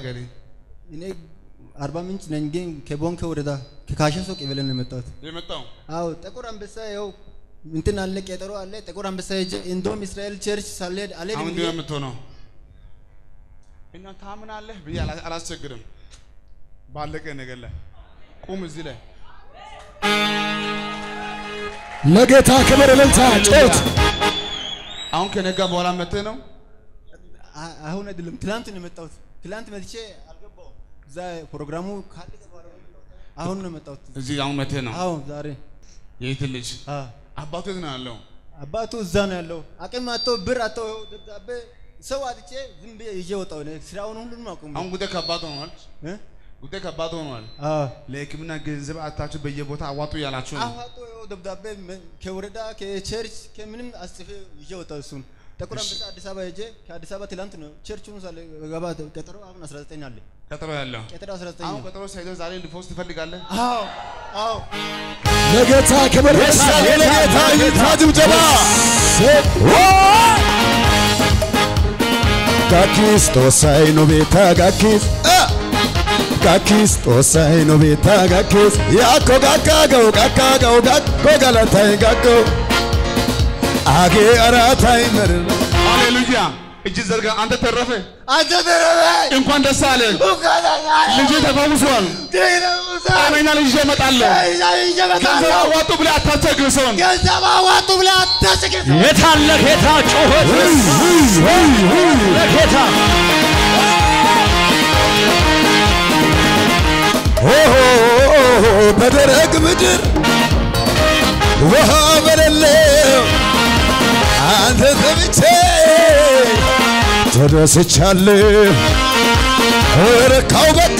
ተናገሪ። እኔ አርባ ምንጭ ነኝ፣ ግን ከቦንኬ ወረዳ ከካሸሶ ቀበሌ ነው የመጣሁት። የመጣው አዎ ጥቁር አንበሳ ያው እንትን አለ ቀጠሮ አለ። ጥቁር አንበሳ ሄጄ እንደውም እስራኤል ቸርች ሳልሄድ አሁን አልሄድም እንዲህ ብዬ ነው የምትሆነው። እና ታምናለህ ብዬ አላ- አላስቸግርም። ባለቀ ነገር ላይ ቁም እዚህ ላይ ለጌታ ክብር እልልታ ጮት አሁን ከነጋ በኋላ መጥተህ ነው አ- አሁን አይደለም ትላንት ነው የመጣሁት። ትላንት መጥቼ አልገባሁም። እዛ ፕሮግራሙ ካለቀ በኋላ ነው የመጣሁት። አሁን ነው የመጣሁት። እዚህ አሁን መጥተህ ነው። አዎ ዛሬ የት ልጅ አ አባቱ የት ነው ያለው? አባቱ እዛ ነው ያለው። አቅም አጥቶ ብር አጥቶ ይኸው ደብዳቤ ሰው አጥቼ ዝም ብዬ ይዤ ወጣሁ። እኔ ስራውን ሁሉንም አቁሜ አሁን ጉዳይ ከባድ ሆኗል። እ? ጉዳይ ከባድ ሆኗል። አዎ ለሕክምና ገንዘብ አታችሁ በየቦታ አዋጡ እያላችሁ ነው። አዋጦ ይኸው ደብዳቤ መ- ከወረዳ ከቸርች ከምንም አስጽፌ ይዤ ወጣሁ። እሱን ጥቁር አንበሳ አዲስ አበባ ሄጄ ከአዲስ አበባ ትላንት ነው ቸርቹን ሳለ ገባ ቀጠሮ አሁን 19 አለ ቀጠሮ ያለው ቀጠሮ 19 አሁን ነው። ቀጠሮ ሳይደርስ ዛሬ ልፈውስ ትፈልጋለህ? አዎ አዎ ለጌታ ክብር እልልታ ለጌታ ይታ ጭብጨባ ጋኪስ ጦሳይ ኖ ቤታ ጋኪስ አ! ጋኪስ ጦሳይ ኖ ቤታ ጋኪስ ያኮ ጋካገው ጋካገው ጋኮ ገለታይ ጋኮ አጌ አራታይ መር ሃሌሉያ! እጅ ዘርጋ። አንተ ተረፈ። አንተ ተረበ እንኳን ደስ አለ። ልጅ ተፈውሷል። ጤነኛ ልጅ ይዤ እመጣለሁ። ገንዘብ አዋጡ ብለህ አታስቸግር ሰውን። ገንዘብ አዋጡ ብለህ አታስቸግር። የታለ ጌታ ጩኸት ለጌታ ኦሆ በደረቅ ምድር ውሃ በሌለው አንተ ሰምቼ ተደስቻለሁ። ረካው በቃ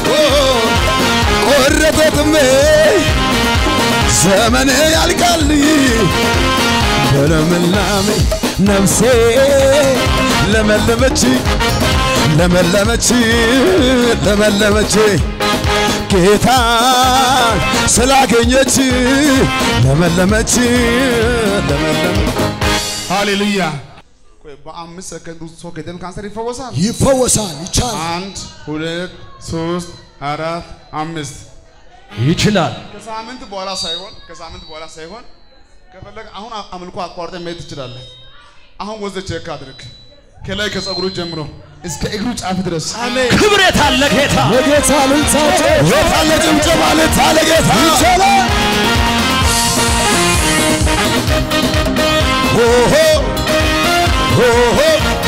ቆረጠ ጥሜ ዘመን ያልቃል በለምላሜ ነፍሴ ለመለመች ለመለመች ለመለመች ጌታ ስላገኘች ለመለመች ለመለመች ሃሌሉያ! ቆይ በአምስት ሰከንድ ውስጥ ሰው ከደም ካንሰር ይፈወሳል። ይፈወሳል ይቻላል አንድ ሁለት ሶስት አራት አምስት ይችላል። ከሳምንት በኋላ ሳይሆን ከሳምንት በኋላ ሳይሆን ከፈለግ አሁን አምልኮ አቋርጠን መሄድ ትችላለህ። አሁን ወዘ ቼክ አድርግ ከላይ ከጸጉሩ ጀምሮ እስከ እግሩ ጫፍ ድረስ ክብር የታለ ጌታ ለጌታ ልልታቸው የታለ ጭምጨባ ልታ ለጌታ ይቻላል ሆሆ ሆሆ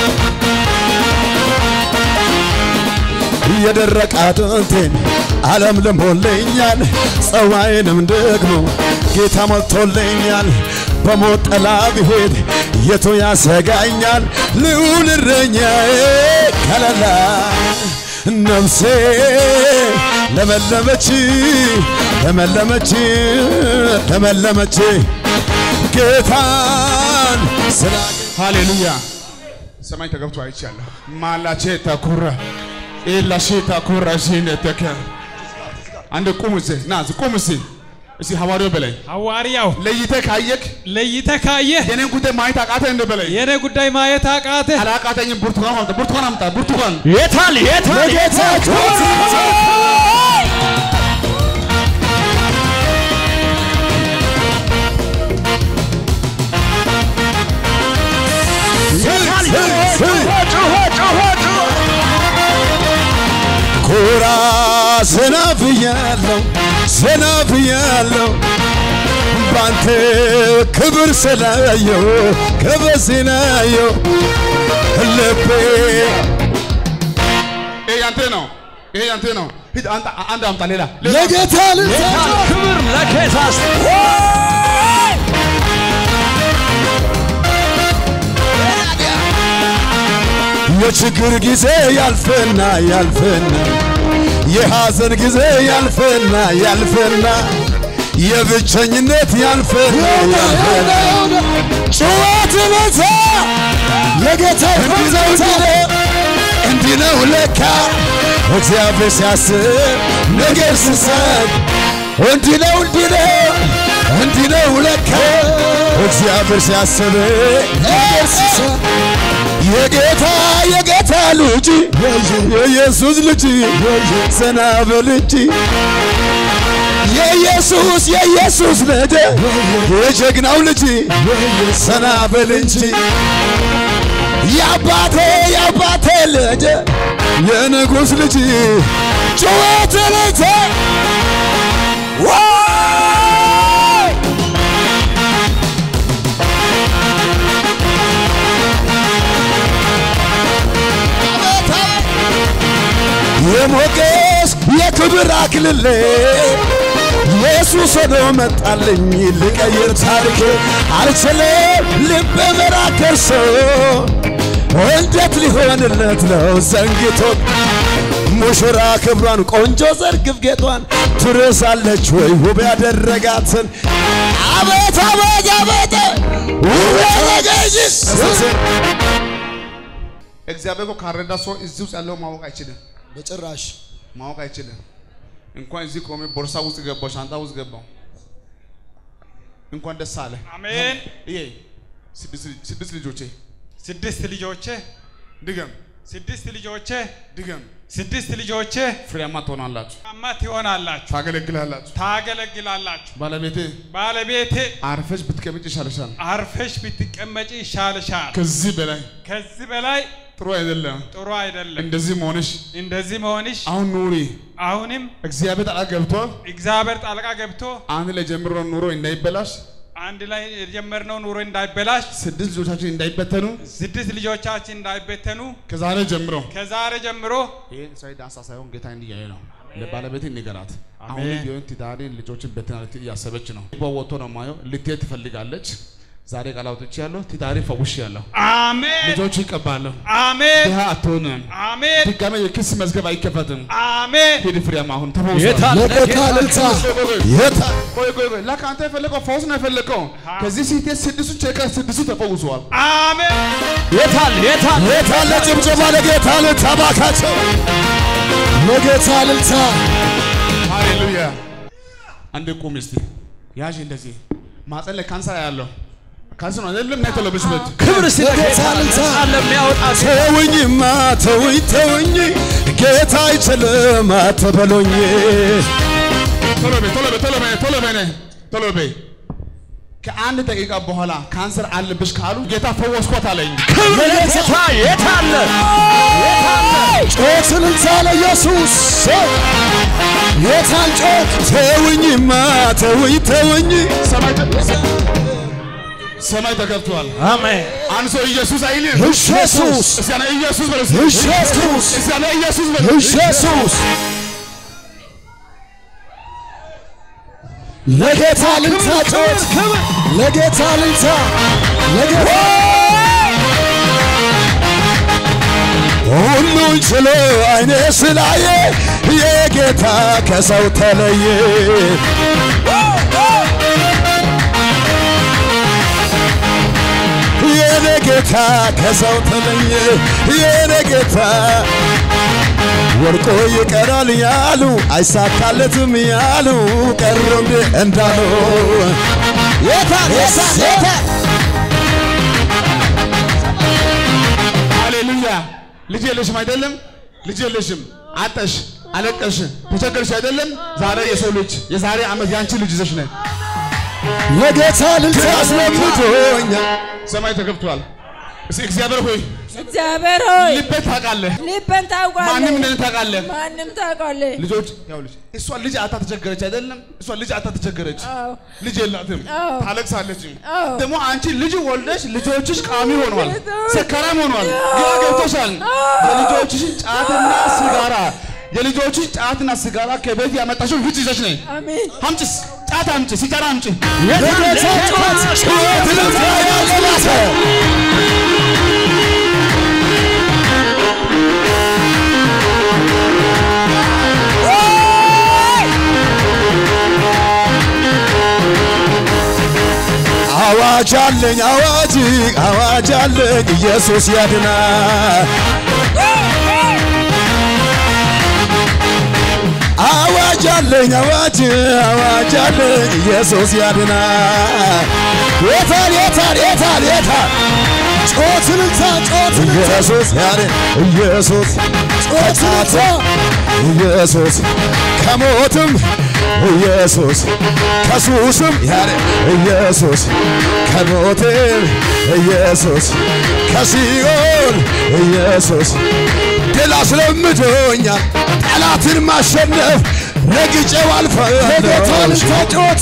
የደረቀ አጥንቴን ዓለም ልሞልኛል፣ ጸዋይንም ደግሞ ጌታ ሞልቶልኛል። በሞት ጥላ ብሄድ የቱ ያሰጋኛል? ልዑል እረኛዬ ከለላ ነፍሴ ለመለመች ለመለመች ለመለመች ጌታን ስላገ ሃሌሉያ ሰማይ ተገብቶ አይቻለሁ። ማላቼ ተኩረ ኤላሼ ተኩረ ሲነተከ አንድ ቁም እስኪ ና እስኪ ቁም እስኪ እስኪ ሐዋርያው በላይ ሐዋርያው ለይተህ ካየክ ለይተህ ካየህ የኔን ጉዳይ ማየት አቃተህ እንደ በላይ የኔ ጉዳይ ማየት አቃተህ። አላቃተኝም። ብርቱካን አምጣ፣ ብርቱካን አምጣ፣ ብርቱካን የታል የታል ለጌታ ክብር የታል ጩኸ ጩኸ ጩኸ ጩኸ ኩራ ዘና ብያለሁ ዘና ብያለሁ ባንተ ክብር ስላየው ክብር ስላየው ልቤ ይሄ ያንተ ነው፣ ይሄ ያንተ ነው። ሂድ አንተ አንድ አምጣ፣ ሌላ ሌላ ለጌታ ልልታ የታል ክብር ለጌታ የችግር ጊዜ ያልፍና ያልፍና የሐዘን ጊዜ ያልፍና ያልፍና የብቸኝነት ያልፍና ያልፍና ጩኸት በዛ ለጌታ ይፈዘውታ እንዲህ ነው ለካ እግዚአብሔር ሲያስብ ነገር ሲሰጥ እንዲህ ነው እንዲህ ነው እንዲህ ነው ለካ እግዚአብሔር ሲያስብ ነገር ሲሰጥ የጌታ የጌታ የጌታ ልጅ የኢየሱስ ልጅ ዘና በል እንጂ የኢየሱስ የኢየሱስ ልጅ የጀግናው ልጅ ዘና በል እንጂ የአባቴ የአባቴ ልጅ የንጉሥ ልጅ ጩኸት ልጅ የሞገስ የክብር አክልሌ ኢየሱስ ሆኖ መጣልኝ ልቀይር ታሪኬ አልችልም ልብ መራከርሶ እንዴት ሊሆንለት ነው ዘንግቶ ሙሽራ ክብሯን ቆንጆ ዘርግፍ ጌጧን ትረሳለች ወይ ውብ ያደረጋትን አቤት አቤት አቤት ውብ ያደረገች እግዚአብሔር እኮ ካረዳ ሰው እዚህ ውስጥ ያለው ማወቅ አይችልም፣ በጭራሽ ማወቅ አይችልም። እንኳን እዚህ ቆሜ ቦርሳ ውስጥ ገባው፣ ሻንጣ ውስጥ ገባው። እንኳን ደስ አለ። አሜን። ይሄ ስድስት ስድስት ልጆቼ ስድስት ልጆቼ ድገም ስድስት ልጆቼ ድገም፣ ስድስት ልጆቼ ፍሬያማ ትሆናላችሁ፣ አማ ትሆናላችሁ፣ ታገለግላላችሁ። ታገለግላላችሁ። ባለቤቴ ባለቤቴ አርፈሽ ብትቀመጭ ይሻልሻል። አርፈሽ ብትቀመጪ ይሻልሻል። ከዚህ በላይ ከዚህ በላይ ጥሩ አይደለም። ጥሩ አይደለም። እንደዚህ መሆንሽ እንደዚህ መሆንሽ አሁን ኑሪ። አሁንም እግዚአብሔር ጣልቃ ገብቶ እግዚአብሔር ጣልቃ ገብቶ አንድ ላይ ጀምሮ ኑሮ እንዳይበላሽ፣ አንድ ላይ የጀመርነው ኑሮ እንዳይበላሽ፣ ስድስት ልጆቻችን እንዳይበተኑ ስድስት ልጆቻችን እንዳይበተኑ ከዛሬ ጀምሮ ከዛሬ ጀምሮ ይሄን እስራኤል ዳንሳ ሳይሆን ጌታ እንዲያየ ነው። ለባለቤት ንገራት። አሁን አሜን። ቢሆን ትዳሬን ልጆችን በትና እያሰበች ነው። ወጥቶ ነው ማየው። ልትሄድ ትፈልጋለች። ዛሬ ቃል አውጥቼ ያለሁ ትዳሬ ፈውሽ ያለሁ አሜን ልጆች ይቀባለሁ። አሜን ድሃ አትሆንም። አሜን ድጋሜ የክስ መዝገብ አይከፈትም። አሜን ሂድ ፍሬያማ አሁን ተፈውሷል። የታለ ለጌታ ጌታ? ልልታ የታ ቆይ ቆይ ቆይ ለካ አንተ የፈለገው ፈውስ ነው የፈለገው። ከዚህ ሴት ስድስቱ ቼከ ስድስቱ ተፈውሰዋል። አሜን የታል የታል የታለ ጭብጨባ ለጌታ ልልታ ባካቸው ለጌታ ልልታ ሃሌሉያ። አንድ ቁም እስቲ ያዥ እንደዚህ ማጸን ላይ ካንሰር ያለው ካንሰር ነው አይደለም? ናይ ተለብሽበት ክብር ስለ ጌታ ጌታ ልልታ ለሚያወጣ ተውኝማ ተውኝ ተውኝ ጌታ አይችልም አትበሉኝ ቶሎ በይ ቶሎ በይ ቶሎ በይ ቶሎ በይ ነይ ቶሎ በይ። ከአንድ ደቂቃ በኋላ ካንሰር አለብሽ ካሉ ጌታ ፈወስኳት አለኝ። ክብር ለጌታ የታለ ጮት ልልታ ለኢየሱስ ጌታን ጮት ተውኝማ ተውኝ ተውኝ ሰማይ ተ- ሰማይ ተከፍቷል። አሜን አንድ ሰው ኢየሱስ አይልም። ኢየሱስ እስቲ ያለ ኢየሱስ በሉ። ኢየሱስ እስቲ ያለ ኢየሱስ በሉ። ኢየሱስ ለጌታ ልልታ ጮት ለጌታ ልልታ ለጌታ ሁሉን ችሎ አይኔ ስላየ የጌታ ከሰው ተለየ የኔ ጌታ ከሰው ተለየ የኔ ጌታ ወርቆ ይቀራል ያሉ አይሳካለትም ያሉ ቀሩ እንደ እንዳሉ የታ የታ የታ ሃሌሉያ። ልጅ የለሽም አይደለም? ልጅ የለሽም፣ አጠሽ፣ አለቀሽ፣ ተቸገርሽ አይደለም? ዛሬ የሰው ልጅ የዛሬ ዓመት ያንቺ ልጅ ይዘሽ ነይ። ለጌታ ልልታ አስለምዶኛል ሰማይ ተከፍቷል። እስቲ እግዚአብሔር ሆይ እግዚአብሔር ሆይ ልቤ ታውቃለህ፣ ልቤን ታውቃለህ። ማንም እንደኔ ታውቃለህ። ማንም ታውቃለህ። ልጆች ያው ልጅ እሷ ልጅ አታ ተቸገረች አይደለም? እሷ ልጅ አታ ተቸገረች፣ አዎ ልጅ የላትም፣ አዎ። ታለቅሳለች። አዎ። ደግሞ አንቺ ልጅ ወልደሽ ልጆችሽ ቃሚ ሆኗል፣ ጌታ። ሰካራም ሆኗል። አዎ። ግራ ገብቶሻል። አዎ። የልጆችሽን ጫትና ሲጋራ የልጆችሽ ጫትና ሲጋራ ከቤት ያመጣሽው ውጭ ይዘሽ ነይ። አሜን አምጭስ ጫት አምጭ፣ ሲጋራ አምጭ። ለጌታ ጩኸት ጩኸት ልልታ ያለላተ አዋጅ አለኝ አዋጅ አዋጅ አለኝ ኢየሱስ ያድናል አዋጅ አለኝ አዋጅ አዋጅ አለኝ ኢየሱስ ያድናል የታል የታል የታል የታል ጮት እልልታ ጮት ኢየሱስ ያሬ ኢየሱስ ጮት እልልታ ኢየሱስ ከሞትም ኢየሱስ ከሱስም ያሬ ኢየሱስ ከሞትም ኢየሱስ ከሲኦል ኢየሱስ ድል አስለምዶኛል ጠላትን ማሸነፍ ረግጬው አልፋለሁ ለጌታ እልልታ ጮት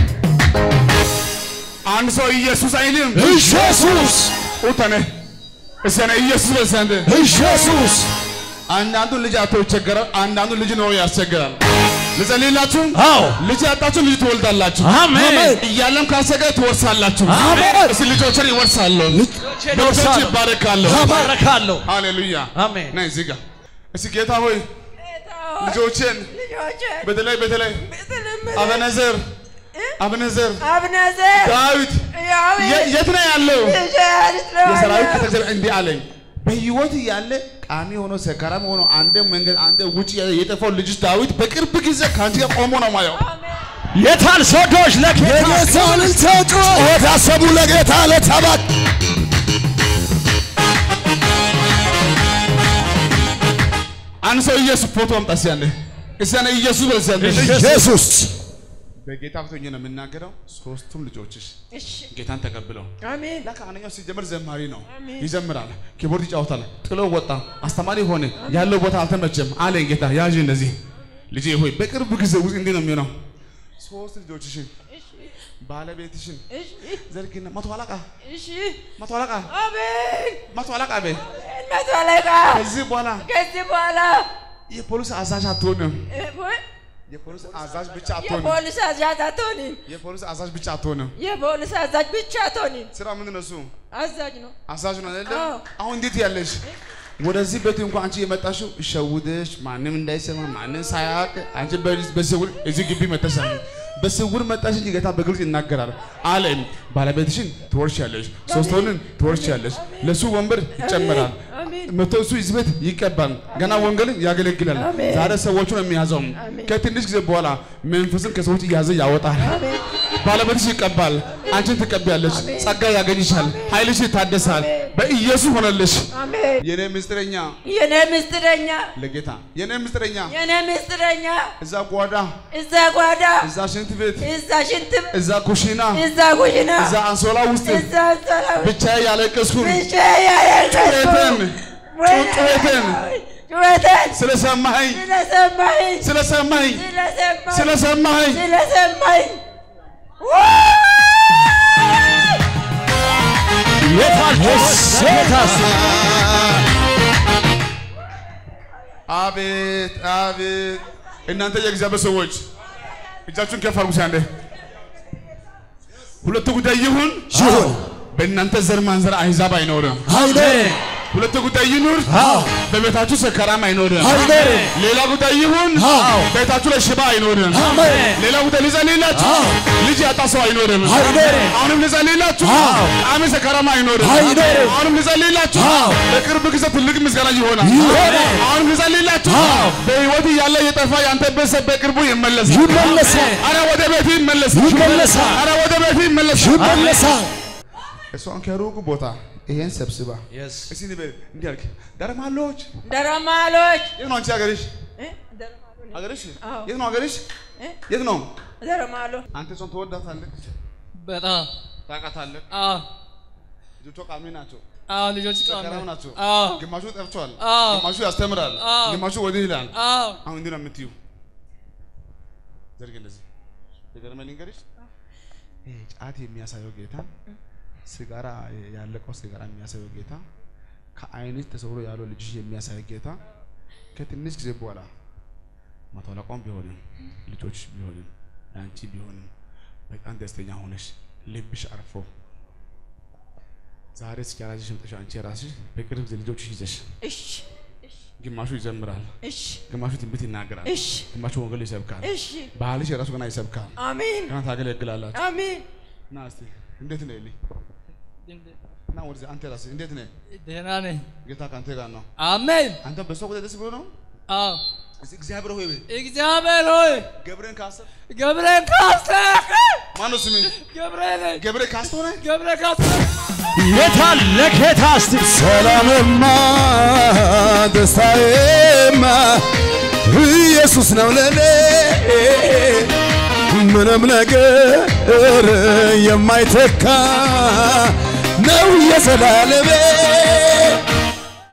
አንድ ሰው ኢየሱስ አይልም። ኢየሱስ ኡተነ እሰነ ኢየሱስ በሰንደ ኢየሱስ አንዳንዱ ልጅ አቶ ይቸገራል፣ አንዳንዱ ልጅ ነው ያስቸግራል። ልጸልይላችሁ። አዎ ልጅ ያጣችሁ ልጅ ትወልዳላችሁ። አሜን እያለም ካሰገ ትወርሳላችሁ። አሜን። እስቲ ልጆችን ይወርሳለሁ፣ ልጆች ይወርሳሉ። ይባረካለሁ። ባረካለሁ ሃሌሉያ አሜን ነይ እዚህ ጋር እስቲ ጌታ ሆይ ጌታ ሆይ፣ ልጆችን ልጆችን በተለይ በተለይ ብትልምል አበነዘር አበነዘር አብነዘር ዳዊት ያዊ የ- የት ነው ያለው? ልጅ የሰራዊት ከተጀር እንዲህ አለኝ በህይወት ያለ ቃሚ ሆኖ ሰካራም ሆኖ አንደ መንገድ አንደ ውጭ የጠፋው ልጅ ዳዊት በቅርብ ጊዜ ከአንቺ ጋር ቆሞ ነው ማየው። የታል ሶዶች ለጌታ የጌታ እልልታ ጮት አሰቡ ለጌታ ለተባክ አንድ ሰው ኢየሱስ ፎቶ አምጣ እስኪ አንዴ እስኪ አንዴ ኢየሱስ በል እስኪ አንዴ ኢየሱስ በጌታ ፊት ሆኜ ነው የምናገረው። ሶስቱም ልጆችሽ እሺ ጌታን ተቀብለው አሜን ለካ አንደኛው ሲጀምር ዘማሪ ነው አሜን። ይዘምራል፣ ኪቦርድ ይጫወታል። ጥሎ ወጣ፣ አስተማሪ ሆነ። ያለው ቦታ አልተመቸም አለኝ ጌታ። ያዥ እንደዚህ ልጄ ሆይ በቅርብ ጊዜ ውስጥ እንዲህ ነው የሚሆነው። ሶስት ልጆችሽን ባለቤትሽን እሺ ዘርግና መቶ አለቃ እሺ መቶ አለቃ አሜን መቶ አለቃ በይ። መቶ አለቃ ከዚህ በኋላ ከዚህ በኋላ የፖሊስ አዛዥ አትሆንም። እ- ወይ የፖሊስ አዛዥ ብቻ አትሆንም። የፖሊስ አዛዥ አትሆንም የፖሊስ አዛዥ ብቻ አትሆንም። የፖሊስ አዛዥ ብቻ አትሆንም ስራ ምንድን ነው እሱ? አዛዥ ነው አዛዥ ነው አይደለም? አዎ። አሁን እንዴት ያለሽ ወደዚህ ቤት እንኳን አንቺ የመጣሽው ሸውደሽ ማንም እንዳይሰማ ማንም ሳያውቅ አንቺ በ- በስውር እዚህ ግቢ መተሻል በስውር መጣሽ እንጂ ጌታ በግልጽ ይናገራል አለም ባለቤትሽን ትወርሻለሽ ሶስቶንን ትወርሻለሽ ለሱ ወንበር ይጨመራል አሜን መቶ እሱ እዚህ ቤት ይቀባል ገና ወንጌልን ያገለግላል አሜን። ዛሬ ሰዎቹን የሚያዘው አሜን። ከትንሽ ጊዜ በኋላ መንፈስን ከሰዎች እያዘ ያወጣል አሜን ባለቤትሽ ይቀባል፣ አንቺን ትቀቢያለሽ፣ ጸጋ ያገኝሻል፣ ኃይልሽ ይታደሳል። በኢየሱስ ሆነልሽ። አሜን የኔ ምስጢረኛ የኔ ምስጢረኛ ለጌታ የኔ ምስጢረኛ የኔ ምስጢረኛ እዛ ጓዳ፣ እዛ ጓዳ እዛ ሽንት ቤት፣ እዛ ሽንትም እዛ ኩሽና፣ እዛ ኩሽና እዛ አንሶላ ውስጥ እዛ ሰላም ብቻ ያለቀስኩን ብቻ ያለቀስኩ ጩኸትን ጩኸትን ጩኸትን ስለሰማኸኝ ስለሰማኝ ስለሰማኸኝ ስለሰማኝ ስለሰማኸኝ ስለሰማኝ የታል ጌታ አቤት አቤት! እናንተ የእግዚአብሔር ሰዎች እጃችሁን ከፍ አድርጉ። አንዴ ሁለቱ ጉዳይ ይሁን ይሁን በእናንተ ዘር ማንዘር አሕዛብ አይኖርም። አይኖርም ሁለቱ ጉዳይ ይኑር በቤታችሁ ሰካራም አይኖርም። አይኖርም ሌላ ጉዳይ ይሁን አዎ። ቤታችሁ ላይ ሽባ አይኖርም። አሜን ሌላ ጉዳይ ልጸልይላችሁ ልጅ ያጣ ሰው አይኖርም። አይኖርም። አሁንም ልጸልይላችሁ አዎ። አሜን ሰካራም አይኖርም። አይኖርም። አሁንም ልጸልይላችሁ አዎ። በቅርብ ጊዜ ትልቅ ምስጋና ይሆናል። ይሆናል። አሁንም ልጸልይላችሁ አዎ። በሕይወት እያለ የጠፋ ያንተ ቤተሰብ በቅርቡ ይመለሳል። ይመለሳል አረ ወደ ቤት ይመለሳል። ይመለሳል። አረ ወደ ቤት ይመለሳል። ይመለሳል እሷን ከሩቅ ቦታ ይሄን ሰብስባ እስኪ ንበል እንዲህ አልክ ደረማሎች ደረማሎች የት ነው አንቺ ሀገርሽ? እ? ደረማሎ ነኝ። ሀገርሽ አዎ። የት ነው ሀገርሽ? እ? የት ነው? ደረማሎ አንተ እሷን ትወዳታለህ፣ በጣም ታውቃታለህ። አዎ ልጆቿ ቃሚ ናቸው፣ አዎ ልጆች ሰካራም ናቸው። አዎ ግማሹ ጠፍቷል፣ አዎ። ግማሹ ያስተምራል፣ አዎ። ግማሹ ወዲህ ይላል። አዎ አሁን እንዲህ ነው የምትዩ። ዘርግ እንደዚህ የገረመኝ ልንገርሽ፣ ይሄ ጫት የሚያሳየው ጌታ ሲጋራ ያለቀው ሲጋራ የሚያሳየው ጌታ ከዓይንሽ ተሰውሮ ያለው ልጅሽ የሚያሳየው ጌታ ከትንሽ ጊዜ በኋላ መቶ አለቃውም ቢሆንም ልጆችሽ ቢሆንም አንቺ ቢሆንም በጣም ደስተኛ ሆነሽ ልብሽ አርፎ ዛሬ ሲጋራ ይዘሽ መጥተሽ አንቺ ራስሽ በቅርብ ጊዜ ልጆችሽ ይዘሽ እሺ ግማሹ ይዘምራል፣ እሺ ግማሹ ትንቢት ይናገራል፣ እሺ ግማሹ ወንጌል ይሰብካል። እሺ ባህልሽ የራሱ ገና ይሰብካል። አሜን ገና ታገለግላላችሁ። አሜን ና እስቲ እንዴት ነህ ኤሊ? ና ወደዚህ አንተ ራስህ እንዴት ነህ? ደህና ነኝ ጌታ ከአንተ ጋር ነው። አሜን አንተ በሰው ቁጥር ደስ ብሎ ነው። አዎ እስቲ እግዚአብሔር ሆይ በይ። እግዚአብሔር ሆይ ገብርኤል ካሰብ ገብርኤል ካስተክ ማነው ስሜ? ገብርኤል ገብርኤል ካስተሆነ ገብርኤል ካስተክ የታል ለጌታ እስቲ ሰላምማ ደስታዬማ ኢየሱስ ነው ለኔ ምንም ነገር የማይተካ ነው የዘላለሜ